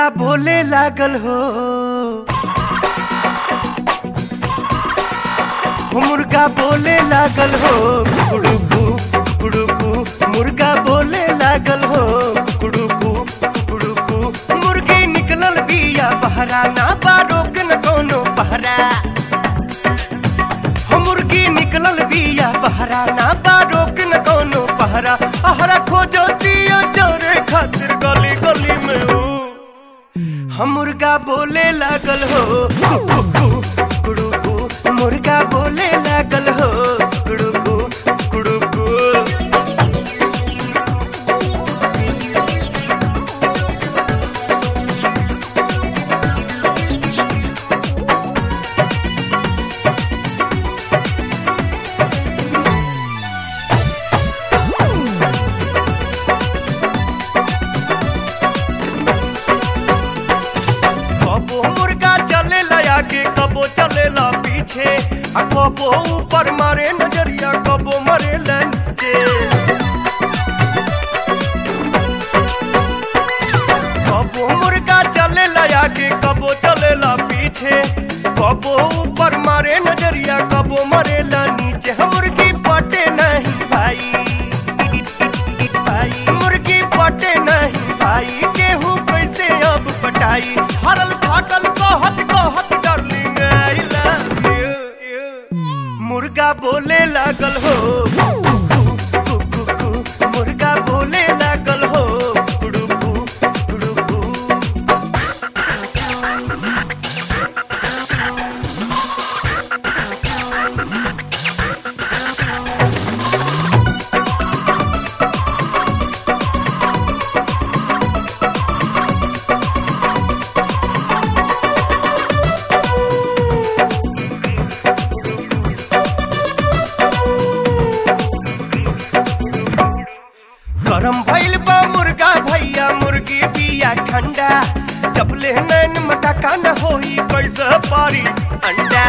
मुर्गा बोले लागल हो हो मुर्गा बोले लागल हो कुड़ुकू कुड़ुकू मुर्गा बोले लागल हो कुड़ुकू कुड़ुकू मुर्गी निकलल बिया बहरा ना बा रोक न कोनो पहरा हो मुर्गी निकलल बिया बहरा ना बा रोक न कोनो पहरा अहरा खोजो दियो चोरे खातिर गली गली में हो हम मुर्गा बोले लागल हो कु, कु, कु, कुड़ुकू मुर्गा बोले लागल हो कुड़ुकू कुड़ुकू कबो मुर्गा चलेला आगे कबो चलेला पीछे आ कबो ऊपर मारे नजरिया कबो मरे नीचे कबो मुर्गा चलेला आगे कबो चलेला पीछे कबो ऊपर मारे नजरिया कबो मरे नीचे हम मुर्गी पटे नहीं भाई भाई मुर्गी पटे नहीं भाई गेहूं कैसे अब पटाई हरल थाकल कहत कहत डार्लिंग आई लव यू मुर्गा बोले लागल हो कु, कु, कु, कु, मुर्गा बोले लागल हो कुड़ुकू कुड़ुकू गरम भइल बा मुर्गा भैया मुर्गी बिया ठंडा जब ले नैन मटका न होई कैसे पारी अंडा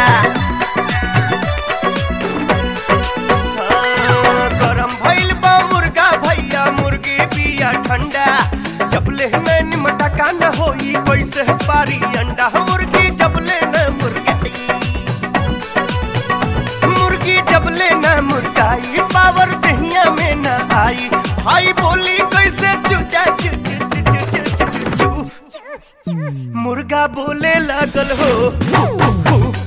हाँ, गरम भइल बा मुर्गा भैया मुर्गी बिया ठंडा जब ले नैन मटका न होई कैसे पारी अंडा मुर्गी जब ले न मुर्गी मुर्गी जब ले न मुर्गाई पावर दहिया में न आई भाई बोली कैसे चुचा चु चु चु चु चु चु चु चु मुर्गा बोले लागल हो कु, कु, कु,